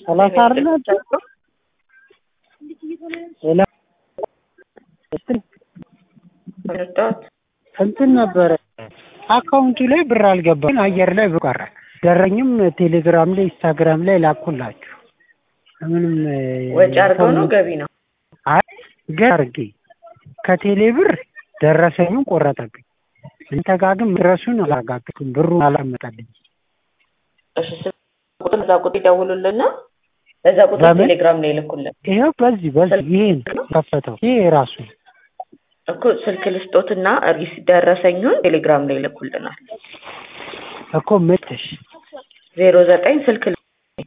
ሰላሳ አይደለ ሌላ ረዳት እንትን ነበረ አካውንቱ ላይ ብር አልገባም፣ አየር ላይ ብር ቀረ። ደረኝም ቴሌግራም ላይ ኢንስታግራም ላይ ላኩላችሁ። ምንም ወጪ አድርገው ነው ገቢ ነው? አይ ገ አድርጌ ከቴሌ ብር ደረሰኙን ቆረጠብኝ። እንተ ጋር ግን ድረሱን አላረጋግጥም፣ ብሩን አላመጣልኝ። እሺ ስልክ ቁጥር እዛ ቁጥር ይደውሉልና በዛ ቁጥር በምን? ቴሌግራም ላይ ይልኩልን ይኸው በዚህ በዚህ ይሄን ከፈተው ይሄ ራሱ እኮ ስልክ ልስጦትና ሪስ ደረሰኙን ቴሌግራም ላይ ይልኩልናል። እኮ ምትሽ ዜሮ ዘጠኝ ስልክ